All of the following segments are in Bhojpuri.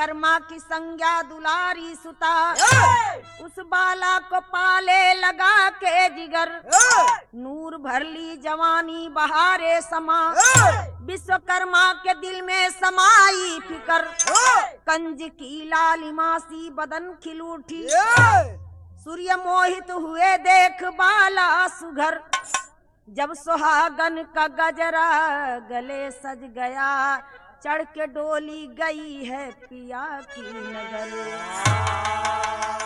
विश्वकर्मा की संज्ञा दुलारी सुता उस बाला को पाले लगा के जिगर नूर भरली जवानी बहारे समा विश्वकर्मा के दिल में समाई फिकर कंज की लालिमा सी बदन खिल उठी सूर्य मोहित हुए देख बाला सुघर जब सुहागन का गजरा गले सज गया चढ़ के डोली गई है पिया की नगर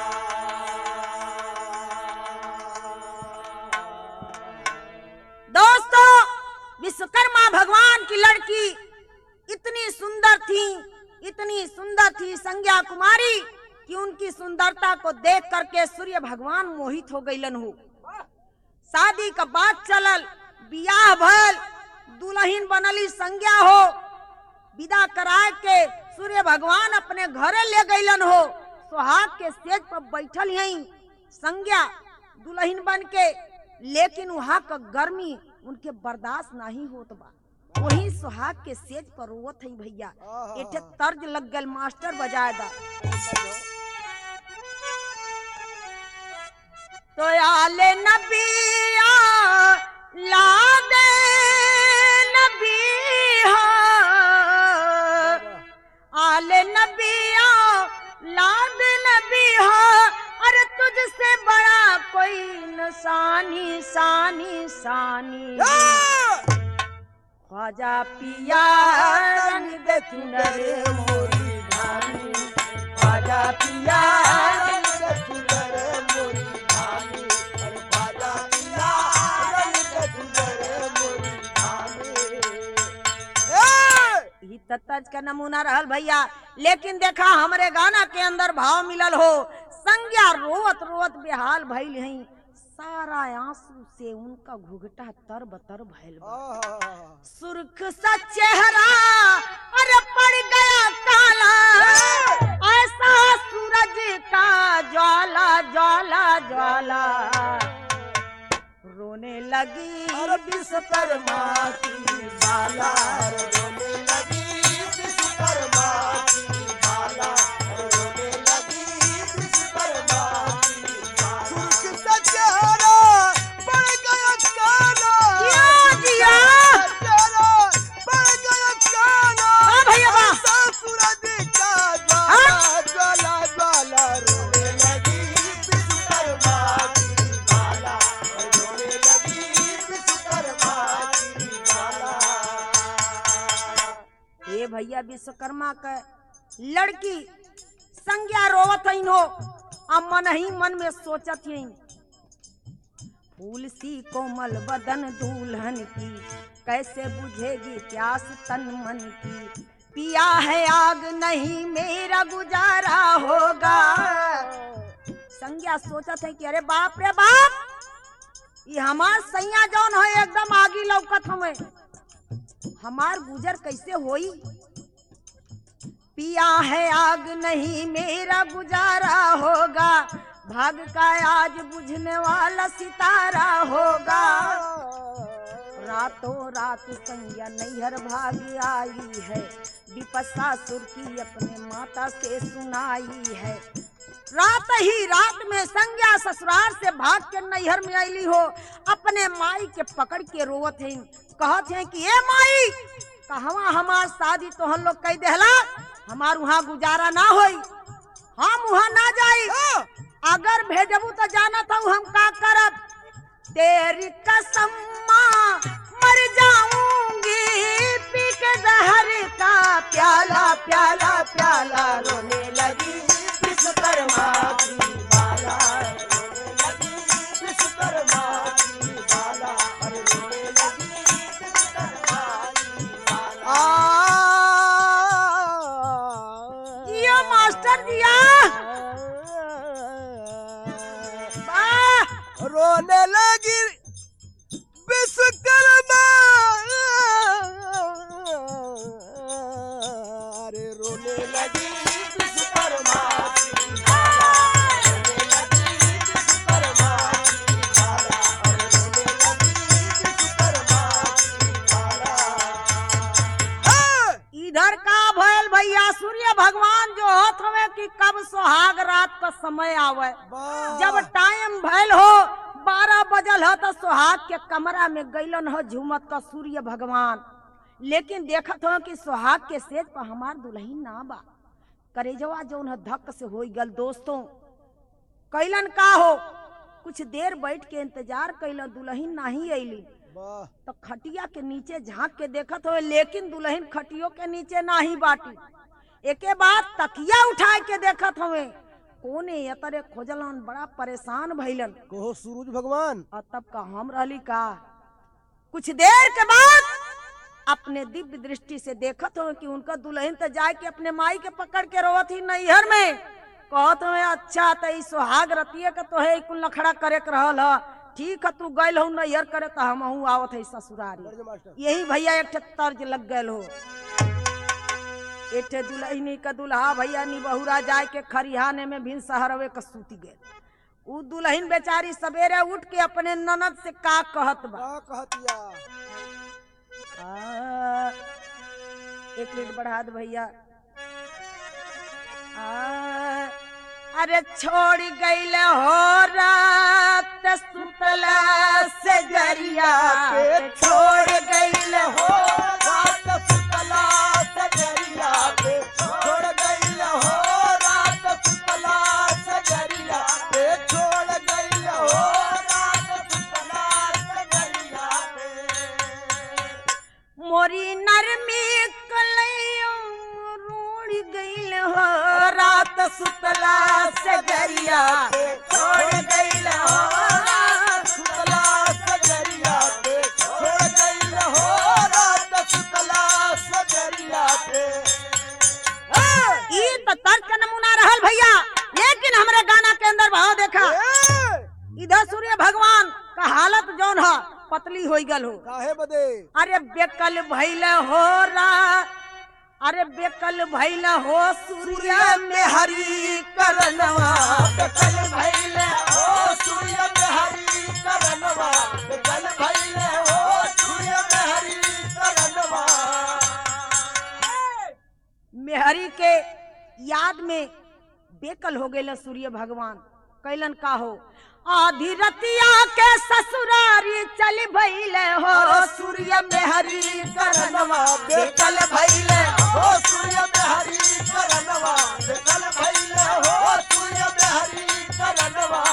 दोस्तों विश्वकर्मा भगवान की लड़की इतनी सुंदर थी इतनी सुंदर थी संज्ञा कुमारी कि उनकी सुंदरता को देख करके सूर्य भगवान मोहित हो गईलन हो शादी का बात चलल बियाह भल दुल्हन बनली संज्ञा हो विदा कराए के सूर्य भगवान अपने घरे ले गईलन हो सुहाग के स्टेज पर बैठल यही संज्ञा दुल्हन बन के लेकिन वहाँ का गर्मी उनके बर्दाश्त नहीं होत बा वही सुहाग के सेज पर रोवत है भैया एठे तर्ज लग गल मास्टर बजाए दा तो आले नबिया ला दे नबिया आले नबिया लाद नबिया अरे तुझसे बड़ा कोई नसानी सानी सानी ख्वाजा पिया रंग दे चुनरे मोरी धानी ख्वाजा पिया रंग दे चुनरे मोरी धानी अरे ख्वाजा पिया रंग दे चुनरे मोरी धानी ई त तर्ज का नमूना रहल भैया लेकिन देखा हमरे गाना के अंदर भाव मिलल हो संज्ञा रोवत रोवत बेहाल भइल हई सारा आंसू से उनका घुघटा तर बतर भइल बा सुर्ख सा चेहरा अरे पड़ गया काला ऐसा सूरज का ज्वाला ज्वाला ज्वाला रोने लगी विश्वकर्मा की बाला रोने लगी विश्वकर्मा की बाला रोने लगी विश्वकर्मा की जिया, जिया। हाँ भैया वाह। ये भैया विश्वकर्मा का लड़की संज्ञा रोवत हईन हो आ मन ही मन में सोचत हईन फूल सी कोमल बदन दुल्हन की कैसे बुझेगी प्यास तन मन की पिया है आग नहीं मेरा गुजारा होगा संज्ञा सोचत है कि अरे बाप रे बाप ये हमार सैया जौन हो एकदम आगी लौकत हमें हमार गुजर कैसे होई पिया है आग नहीं मेरा गुजारा होगा भाग का आज बुझने वाला सितारा होगा रातों रात संज्ञा नैहर भाग आई है विपसा सुर की अपने माता से सुनाई है रात ही रात में संज्ञा ससुराल से भाग के नैहर में आईली हो अपने माई के पकड़ के रोवत है कहत है कि ए माई कहवा हमार शादी तो हम लोग कह देहला हमार वहाँ गुजारा ना होई हम वहाँ ना जाई अगर भेजबू तो जाना था हम का करब तेरी कसम माँ मर जाऊंगी पी के जहर का प्याला प्याला प्याला रोने लगी विश्वकर्मा की बाला रोने लगी विश्वकर्मा की बाला अरे रोने लगी विश्वकर्मा की बाला जिया मास्टर जिया वाह रोने लगी विश्वकर्मा अरे रोने लगी विश्वकर्मा की बाला, रोने लगी विश्वकर्मा की बाला, अरे रोने लगी विश्वकर्मा की बाला। हाँ! इधर का भयल भैया सूर्य भगवान जो का समय आवे वाह जब टाइम भैल हो बारह बजल हो तो सुहाग के कमरा में गैलन हो झूमत का सूर्य भगवान लेकिन देखत हो कि सुहाग के सेज पर हमार दुल्हन ना बा करेजवा जो उन्हें धक से हो गल दोस्तों कैलन का हो कुछ देर बैठ के इंतजार कैलन दुल्हन नहीं अली वाह तो खटिया के नीचे झांक के देखत हो लेकिन दुल्हन खटियो के नीचे नाही बाटी एके बाद तकिया उठा के देखत हवे कोने यतरे खोजलन बड़ा परेशान भइलन कहो सूरज भगवान और तब का हम रहली का कुछ देर के बाद अपने दिव्य दृष्टि से देखत हो कि उनका दुल्हन तो जाए के अपने माई के पकड़ के रोवत ही नैहर में कहत हो अच्छा तो ई सुहाग रतिये के तो है कुल नखड़ा करे के रहल ह ठीक है तू गइल हो नैहर करे तो हम आवत है ससुरारी दर्ज मास्टर यही भैया एक ठे तर्ज लग गए हो एक ठे दुल्हनी का दुल्हा भैया नी बहुरा जाए के खरिहाने में भिन सहरवे का सूती गए उ दुल्हन बेचारी सवेरे उठ के अपने ननद से का कहत बा का कहतिया आ, एक मिनट बढ़ा दे भैया आ, अरे छोड़ गईल हो रात सुतला से जरिया पे छोड़ गईल हो रात सुतला सजरिया पे छोड़ गइल हो रात सुतला सजरिया पे छोड़ गइल हो रात सुतला सजरिया पे मोरी नरमी कलैयो रूढ़ गईल हो रात सुतला से जरिया पे छोड़ गईल हो सुतला सजरिया पे छोड़ गइल हो रात सुतला सजरिया पे ई तो तर्क का नमूना रहल भैया लेकिन हमरे गाना के अंदर भाव देखा ए, इधर सूर्य भगवान का हालत जौन है पतली हो गल हो काहे बदे अरे बेकल भैल हो रा अरे बेकल भैल हो सूर्य में हरी करनवा कल भैले हो सूर्य में हरी करनवा कल भैले हो सूर्य में हरी करनवा मेहरी के याद में बेकल हो गए सूर्य भगवान कैलन का हो आधी रतिया के ससुरारी चल भैल हो सूर्य मेहरी करनवा बेकल भैल हो सूर्य में हरी करनवा कल भैले हो सूर्य में हरी करनवा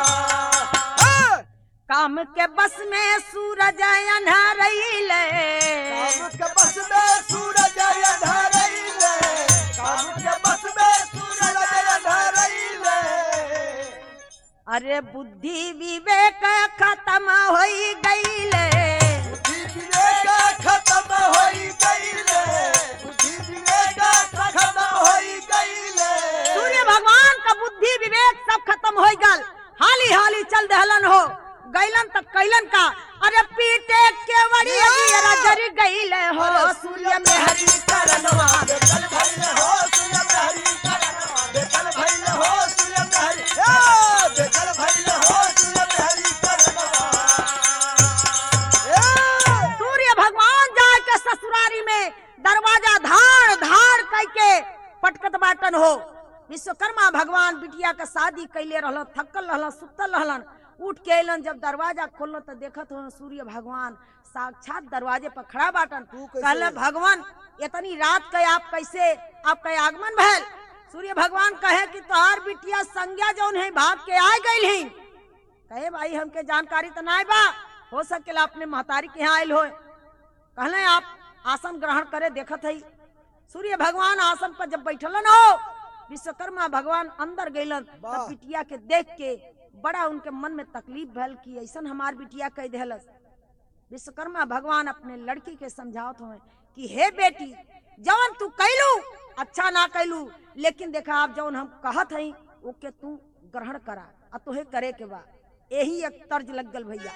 काम के बस में सूरज अन्हरैले काम के बस में सूरज अंधारैले काम के बस में सूरज अंधारैले अरे बुद्धि विवेक खत्म हो गईले बुद्धि विवेक खत्म होई गईले बुद्धि विवेक खत्म होई गईले सूर्य भगवान का बुद्धि विवेक सब खत्म हो गल हाली हाली चल दहलन हो गैलन तक कैलन का अरे पीटे के वड़ी अगियरा जरी गईले हो सूर्य में हरी करनवा बेकल भइले हो सूर्य में हरी करनवा बेकल भइले हो सूर्य में हरी ए बेकल भइले हो सूर्य में हरी करनवा ए सूर्य भगवान जाए के ससुरारी में दरवाजा धाड़ धाड़ कह के पटकत बाटन हो विश्वकर्मा भगवान बिटिया के शादी कैले रहलन थकल रहलन सुतल रहलन उठ के अलन जब दरवाजा खोलन तो देखत हो सूर्य भगवान साक्षात दरवाजे पर खड़ा बाटन तू कैसे? कहले भगवान इतनी रात के आप कैसे आपका आगमन भैल सूर्य भगवान कहे कि तोहार बिटिया संज्ञा जौन है भाग के आ गई ही कहे भाई हमके जानकारी तो नहीं बा हो सकेला अपने महतारी के यहाँ आयल हो कहले आप आसन ग्रहण करे देखत है सूर्य भगवान आसन पर जब बैठलन हो विश्वकर्मा भगवान अंदर गइलन वाह। तब बिटिया के देख के बड़ा उनके मन में तकलीफ भल कि ऐसन हमार बिटिया कह देहलस विश्वकर्मा भगवान अपने लड़की के समझावत हुए कि हे बेटी जवन तू कैलू अच्छा ना कैलू लेकिन देखा आप जवन हम कहत हई ओके तू ग्रहण करा आ तोहे करे के बा यही एक तर्ज लग गल भैया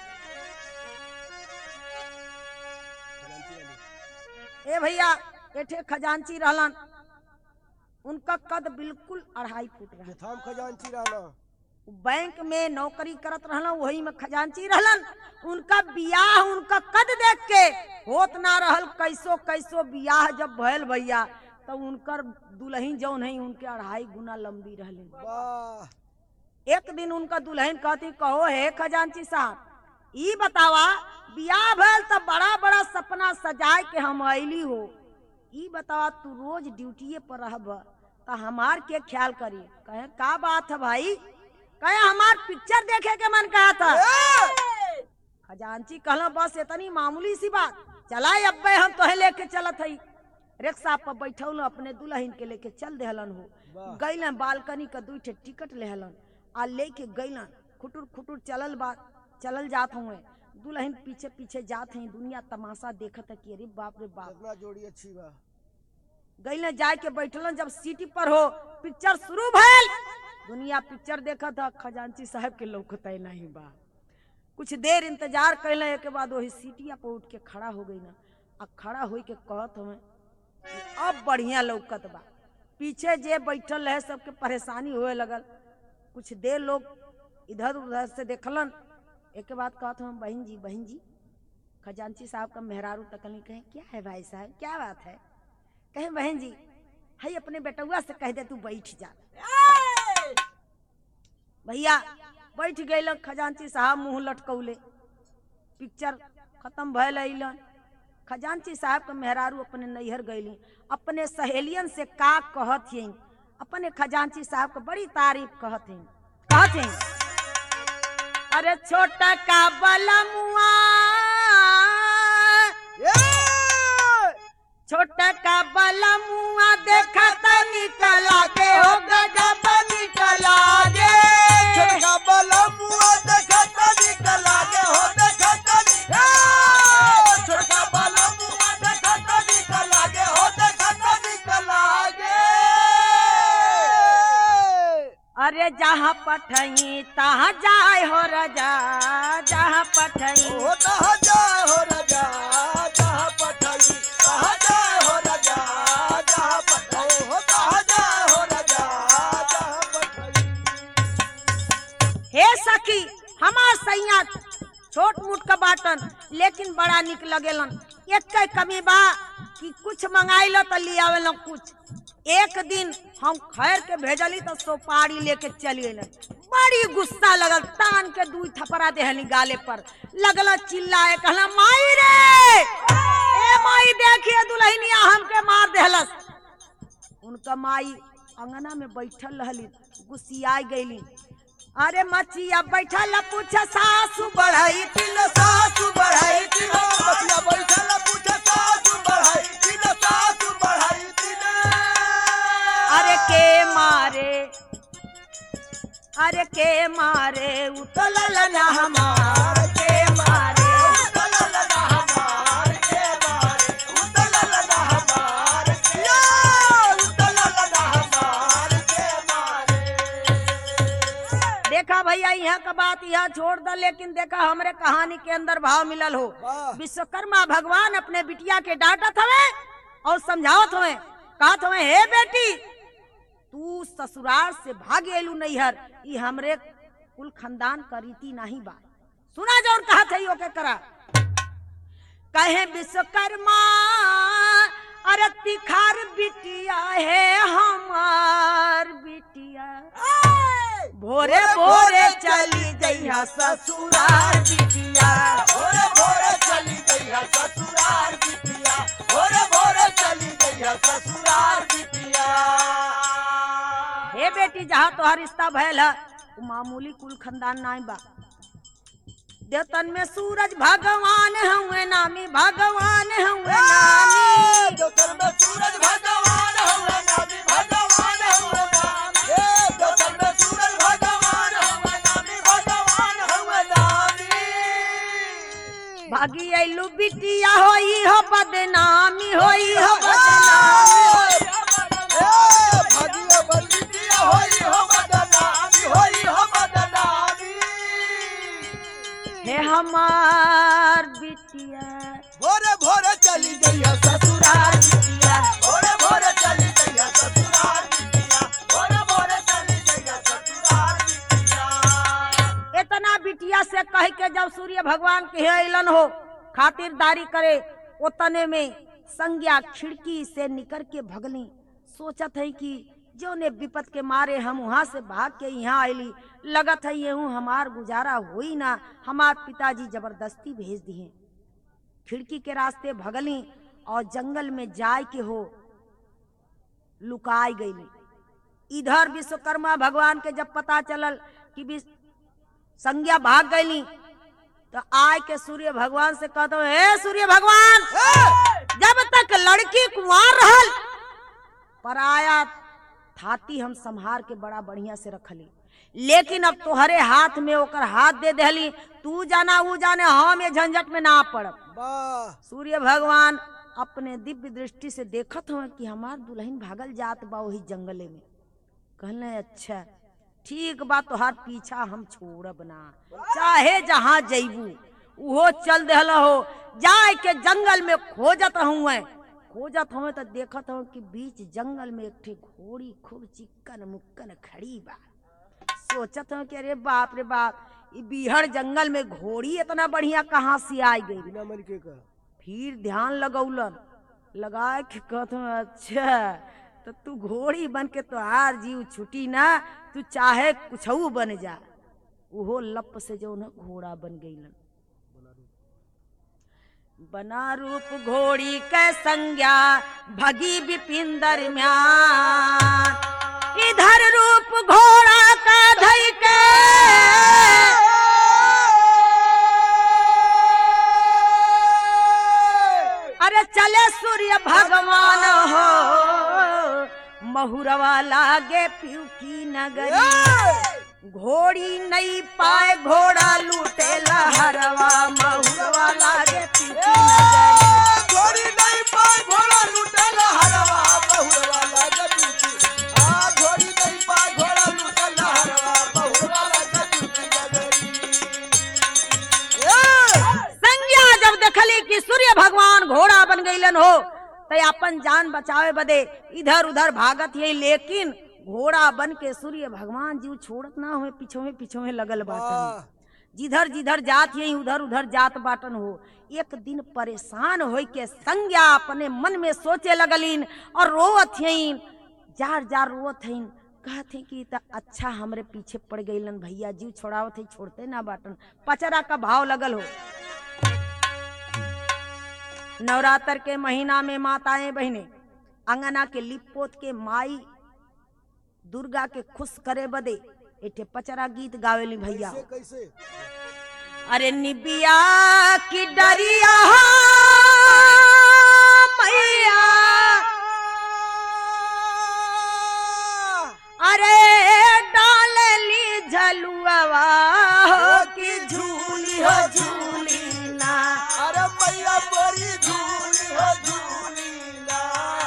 ए भैया एठे खजांची रहलन उनका कद बिल्कुल अढ़ाई फुट रहा यथाम खजांची रहना बैंक में नौकरी करत रहलन वही में खजांची रहलन उनका बियाह उनका कद देख के होत ना रहल कैसो कैसो बियाह जब भयल भैया तो उनकर दुल्हन जौन है उनके अढ़ाई गुना लंबी रहली वाह एक दिन उनका दुल्हन कहती कहो हे खजांची साहब ई बतावा बियाह भइल त बड़ा बड़ा सपना सजाए के हम अइली हो ई बतावा तू रोज ड्यूटीए पर रहब त हमार के ख्याल करी कहे का बात है भाई कहे हमार पिक्चर देखे के मन कहा था खजांची कहला बस इतनी मामूली सी बात चलाए अब्बे हम तोहे लेके चलत हई रिक्शा पर बैठौल अपने दुल्हन के लेके चल देहलन हो वाह। गैलन बालकनी का दू ठे टिकट लेहलन आ लेके गैलन खुटुर खुटुर चलल बा चलल जात हुए दुल्हन पीछे पीछे जात हैं दुनिया तमाशा देखत है कि अरे बाप रे बाप कितना जोड़ी अच्छी बा गैलन जाए के बैठलन जब सीटी पर हो पिक्चर शुरू भइल दुनिया पिक्चर देखत है खजांची साहब के लौकत नहीं बा कुछ देर इंतजार कैले के बाद वही सीटिया पर उठ के खड़ा हो गई ना आ खड़ा होई के कहत हमें अब बढ़िया लौकत बा पीछे जे बैठल रहे सबके परेशानी होए लगल कुछ देर लोग इधर उधर से देखलन एक बाद कहत हम बहन जी बहन जी खजांची साहब का मेहरारू तकली कहे क्या है भाई साहब क्या बात है कहे बहन जी हई अपने बेटुआ से कह दे तू बैठ जा भैया बैठ गए खजांची साहब मुंह लटकौले पिक्चर खत्म भयल अइलन खजांची साहब के मेहरारू अपने नैहर गईली अपने सहेलियन से का कहत हई अपने खजांची साहब के बड़ी तारीफ कहत हई कहत हई अरे छोटा का बलमुआ छोटा का बलमुआ देखा निकला के हो गजब निकला गे छोटका बलमुआ देखत निकला गे हो देखत निकला छोटका बलमुआ देखत निकला गे हो देखत निकला गे अरे जहाँ पठई तहाँ जाए हो रजा जहाँ पठई ओ तहाँ जाए हो राजा जहाँ पठाई तहाँ जाए हो राजा जहाँ पठाई हो तहाँ जाए हो राजा जहाँ पठाई हे सखी हमार सैया छोट मोट का बाटन लेकिन बड़ा निक लगेलन एक के कमी बा कि कुछ मंगाई लो तो ले आवेलन कुछ एक दिन हम खैर के भेजली तो सोपारी लेके चली अलन बड़ी गुस्सा लगल तान के दू थपड़ा देहली गाले पर लगल चिल्लाए कहला माई रे ए माई देखिए दुल्हनिया हमके मार देहलस उनका माई अंगना में बैठल रहली गुस्सियाई गईली अरे मचिया बैठल पूछ सासू बढ़ई तिल सासु बढ़ाई तिल बचिया बैठल पूछे सासु बढ़ाई तिल सासु बढ़ाई तिल अरे के मारे अरे के मारे उतलल न हमार के मारे उतलल ना हमार के मारे उतलल ना हमार के या उतलल ना हमार के मारे देखा भैया यहाँ का बात यहाँ छोड़ द लेकिन देखा हमरे कहानी के अंदर भाव मिलल हो वाह। विश्वकर्मा भगवान अपने बिटिया के डांटत हवे और समझावत हवे कहत हवे हे बेटी तू ससुराल से भाग एलू नैहर ई हमरे कुल खानदान का रीति नहीं बा सुना जौन कहत है ओके करा कहे विश्वकर्मा अरे तिखार बिटिया है हमार बिटिया भोरे भोरे चली जइहा ससुराल बिटिया भोरे भोरे चली गई है ससुराल बिटिया भोरे भोरे चली गई है ससुराल बिटिया हे बेटी जहाँ तोहर रिश्ता भयल है वो मामूली कुल खानदान नाई बा देवतन में सूरज भगवान हुए नामी भगवान हुए नामी दोतर में सूरज भगवान हुए नामी भगवान हुए नामी ए दोतर में सूरज भगवान हुए नामी भगवान हुए नामी भागी अइलू बिटिया होई हो बदनामी होई हो बदनामी ए भागियो बलबिटिया होई हो बदनामी होई हो बदनामी हे हमार बिटिया भोरे भोरे चली गई है ससुराल बिटिया भोरे भोरे चली गई है ससुराल बिटिया भोरे भोरे चली गई है ससुराल बिटिया इतना बिटिया से कह के जब सूर्य भगवान के अलन हो खातिरदारी करे उतने में संज्ञा खिड़की से निकल के भगली सोचत है कि जो ने विपत के मारे हम वहाँ से भाग के यहाँ आयली लगत है ये हमार गुजारा होई ना हमार पिताजी जबरदस्ती भेज दिए खिड़की के रास्ते भगली और जंगल में जाय के हो लुकाई गईली इधर विश्वकर्मा भगवान के जब पता चलल कि विश्व- संज्ञा भाग गईली तो आय के सूर्य भगवान से कहते हे सूर्य भगवान जब तक लड़की कुंवार रहल पराया थाती हम संहार के बड़ा बढ़िया से रखली लेकिन अब तोहरे हाथ में ओकर हाथ दे देली तू जाना वो जाने हम ये झंझट में ना पड़ब वाह सूर्य भगवान अपने दिव्य दृष्टि से देखत हुए कि हमार दुल्हन भागल जात बा वही जंगले में कहले अच्छा ठीक बा तोहार पीछा हम छोड़ब ना चाहे जहाँ जैबू उहो चल देहल हो जाए के जंगल में खोजत हुए खोजत हुए तो देखत हूँ कि बीच जंगल में एक ठे घोड़ी खूब चिक्कन मुक्कन खड़ी बा सोचत हूँ कि अरे बाप रे बाप ई बिहड़ जंगल में घोड़ी इतना बढ़िया कहाँ से आई गई बिना मलके का फिर ध्यान लगौलन लगाए के कहत हूँ, अच्छा तो तू घोड़ी बन के तोहार जीव छुटी ना तू चाहे कुछऊ बन जा उहो लप से जो न घोड़ा बन गईलन बना रूप घोड़ी के संज्ञा भगी विपिन दरम्यान इधर रूप घोड़ा का धई के अरे चले सूर्य भगवान हो महुरवा लागे पियू की नगरी घोड़ी नहीं पाए घोड़ा लूटे लहरवा महुरवा लागे पियू की नगरी घोड़ी नहीं पाए घोड़ा लुटल हरवा बहुरवा लागत की आ घोड़ी नहीं पाए घोड़ा लुटल हरवा बहुरवा लागत की नगरी ए संज्ञा जब देखली कि सूर्य भगवान घोड़ा बन गईलन हो तो अपन जान बचावे बदे इधर उधर भागत ये लेकिन घोड़ा बन के सूर्य भगवान जीव छोड़त ना हुए पीछे पीछे लगल बाटन जिधर जिधर जात यही उधर उधर जात बाटन हो एक दिन परेशान होई के संज्ञा अपने मन में सोचे लगलीन और रोवत हईन जार जार रोवत हईन कहत हई कि त अच्छा हमरे पीछे पड़ गईलन भैया जीव छोड़ावत हई छोड़ते ना बाटन पचरा का भाव लगल हो नवरात्र के महीना में माताएं बहने अंगना के लिपोत के माई दुर्गा के खुश करे बदे एठे पचरा गीत गावेली भैया कैसे कैसे अरे निबिया की डरिया मैया अरे डालली झलुआ हो की झूली हो झूली ना अरे मैया बड़ी झूली हो झूली ना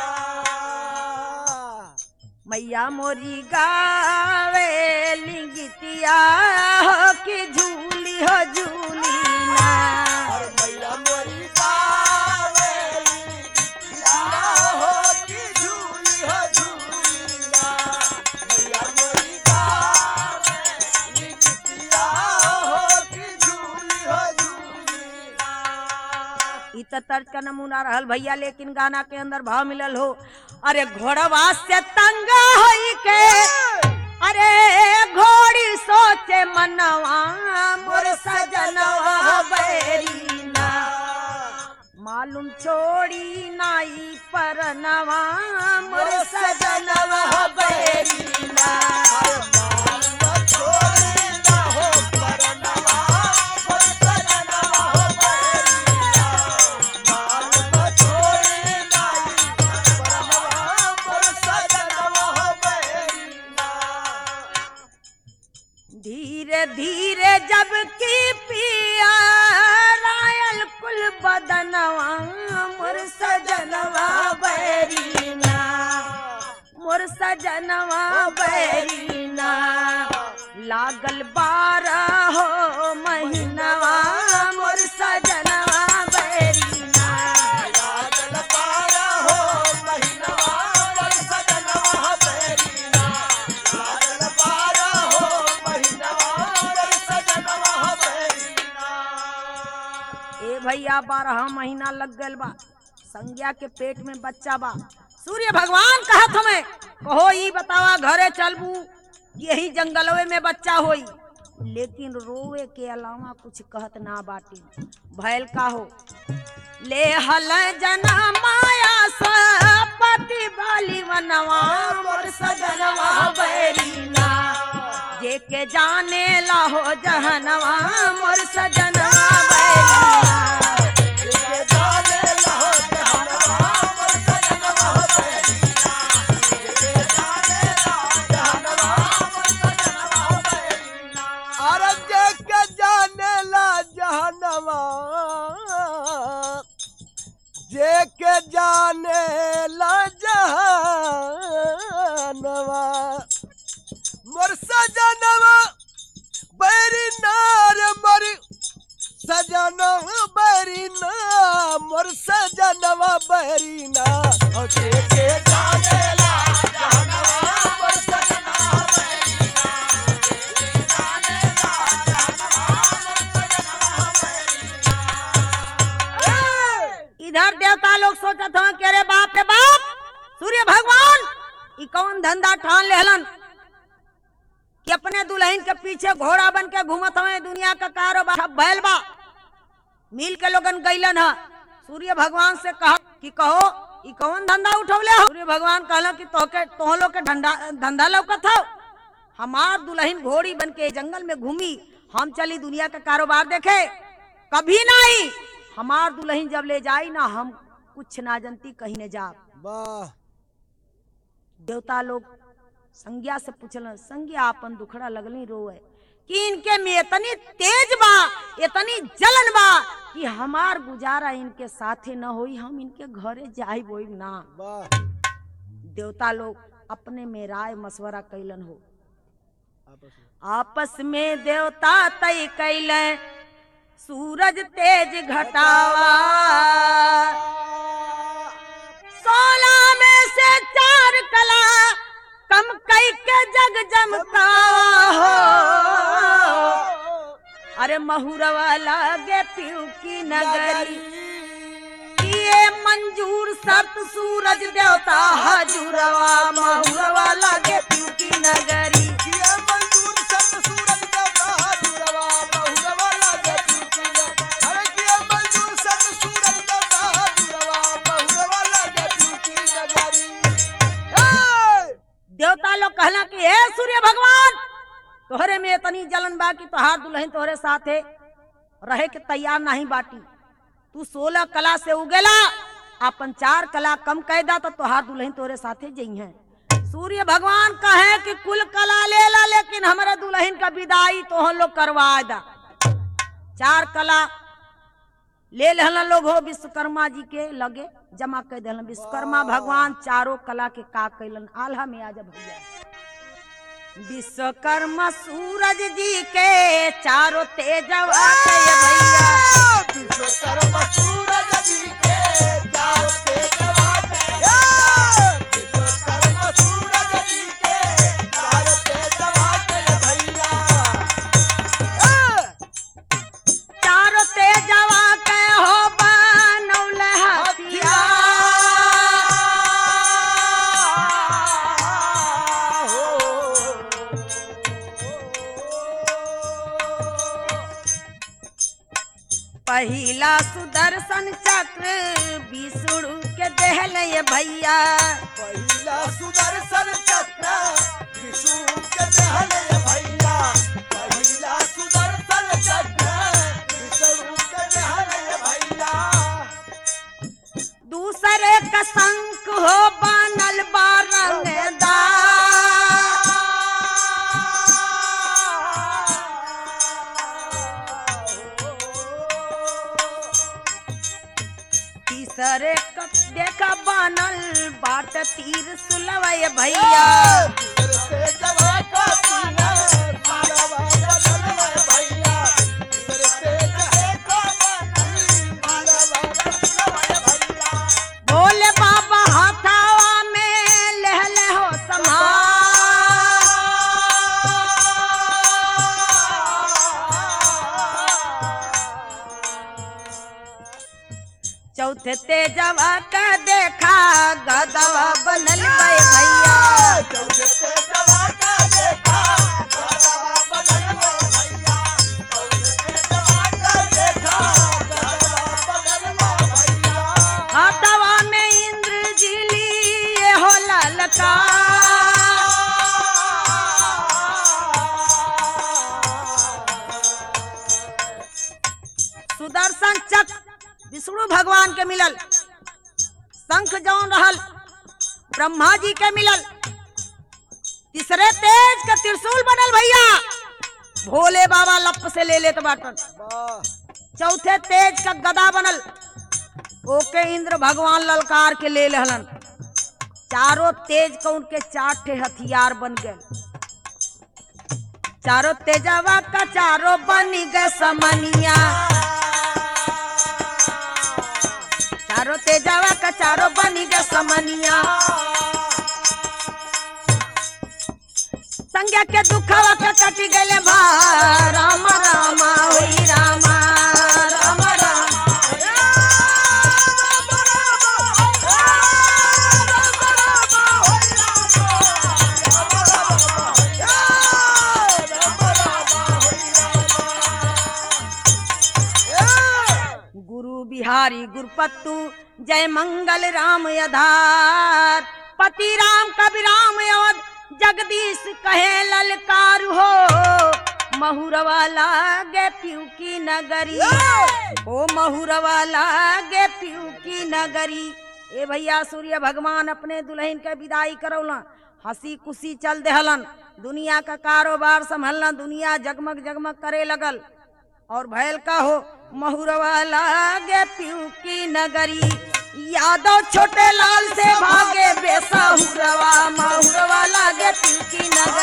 मैया मोरी गावे लिंगितिया हो की झूली हो झूली ना अरे मैया मोरी गावेली या हो की झूली हो झूली ना मैया मोरी गावेली या हो की झूली हो झूली ना इ त तर्ज का नमूना रहल भैया लेकिन गाना के अंदर भाव मिलल हो अरे घोड़वा से तंग होई के अरे घोड़ी सोचे मनवा मोर सजनवा बैरीना मालूम छोड़ी नाई परनवा मोर सजनवा बैरीना धीरे धीरे जब की पिया रायल कुल बदनवा मोर सजनवा बैरीना मोर सजनवा बैरीना लागल बारह हो महीनवा मोर सजनवा बैरीना ए भैया बारह महीना लग गल बा संज्ञा के पेट में बच्चा बा सूर्य भगवान कहा तुम्हें कहो ई बतावा घरे चलबू यही जंगलवे में बच्चा होई लेकिन रोवे के अलावा कुछ कहत ना बाटी भैल का हो ले हल जना माया सपति बाली वनवा मोर सजनवा बैरीना जे के जाने ला हो जहनवा मोर सजनवा बैरीना के जाने लहो जहनवा मोर सजनवा बैरीना के जाने लहो जहनवा मोर सजनवा बैरीना अरे जे के जाने ला जहनवा जे के जाने ला जहनवा मोर सजनवा बैरी नार मर सजनवा बैरीना मोर सजनवा बैरीना ओ जे के जाने ला जहनवा मोर सजनवा बैरीना जे के जाने ला जहनवा मोर सजनवा बैरीना इधर देवता लोग सोचत हन कि अरे बाप रे बाप सूर्य भगवान ई कौन धंधा ठान लेहलन कि अपने दुल्हन के पीछे घोड़ा बन के घूमत हवे दुनिया का कारोबार सब भैल बा मिल के लोगन गईलन ह सूर्य भगवान से कहा कि कहो ई कौन धंधा उठौले हो सूर्य भगवान कहला कि तोहके तोह लोग के धंधा धंधा लौकत हो हमार दुल्हन घोड़ी बन के जंगल में घूमी हम चली दुनिया का कारोबार देखे कभी नहीं हमार दुल्हन जब ले जाई ना हम कुछ ना जनती कहीं न जा वाह देवता लोग संज्ञा से पूछल संज्ञा अपन दुखड़ा लगली रोए कि इनके में इतनी तेज बा इतनी जलन बा कि हमार गुजारा इनके साथे न होई हम इनके घरे जाई बोई ना वाह देवता लोग अपने में राय मशवरा कैलन हो आपस में आपस में देवता तय कैले सूरज तेज घटावा सोलह में से चार कला कम कई के जग जमका हो अरे महुरवा लागे पीऊ की नगरी ये मंजूर सत सूरज देवता हजूरवा महुरवा लागे पीऊ की नगरी किया मंजूर सत सूरज का बहादुरवा बहुरवा लागे पीकी अरे किया मंजूर सत सूरज का बहादुरवा बहुरवा लागे पीकी नगरी ए देवता लोग कहला कि हे सूर्य भगवान तोहरे में इतनी जलन बा कि तोहार दुल्हन तोहरे साथे रहे के तैयार नहीं बाटी तू सोलह कला से उगेला अपन चार कला कम कैदा तो तोहार दुल्हन तोहरे साथे जई है सूर्य भगवान कहे कि कुल कला ले ला लेकिन हमारे दुल्हन का विदाई तो हम लोग करवा दा चार कला ले लेहलन लोग हो विश्वकर्मा जी के लगे जमा कर दिलन विश्वकर्मा भगवान चारों कला के का कैलन आल्हा में आजा भैया विश्वकर्मा सूरज जी के चारों तेजवा के भैया विश्वकर्मा सूरज जी के चारों तेजवा के विश्वकर्मा सूरज जी के चारों तेजवा के भैया चारों तेजवा के हो बनौल हथिया पहिला सुदर्शन चक्र विष्णु के देहल ये भैया पहिला सुदर्शन चक्र विष्णु के दहन भैया पहिला सुदर्शन चक्र विष्णु के दहन भैया दूसरे का शंख हो बनल तीसरे का देखा बनल बाट तीर सुलवय भैया भोले बाबा हाथावा में लहले हो समा चौथे तेजवा का दे देखा गदवा बनल बे भैया हाथवा में इंद्र जिली ये हो ललका सुदर्शन चक्र विष्णु भगवान के मिलल शंख जौन रहल ब्रह्मा जी के मिलल तीसरे तेज का त्रिशूल बनल भैया भोले बाबा लप से ले लेत बाटन चौथे तेज का गदा बनल ओके इंद्र भगवान ललकार के ले लहलन चारों तेज का उनके चार ठे हथियार बन गए चारों तेजवा का चारों बन गए समनिया चारों तेजवा का चारों बन गए समनिया संज्ञा के दुखवा के कट गए भा राम रामा होई रामा राम राम गुरु बिहारी गुरुपत्तु जय मंगल राम आधार पति राम कबि राम अवध जगदीश कहे ललकार हो महुरवा लागे पीऊ की नगरी ओ महुरवा लागे पीऊ की नगरी ए भैया सूर्य भगवान अपने दुल्हन के विदाई करौलन हंसी खुशी चल देहलन दुनिया का कारोबार संभलन दुनिया जगमग जगमग करे लगल और भैल का हो महुरवा लागे पीऊ की नगरी यादव छोटे लाल से भागे बेसहुरवा महुरवा लागे पीऊ की नगरी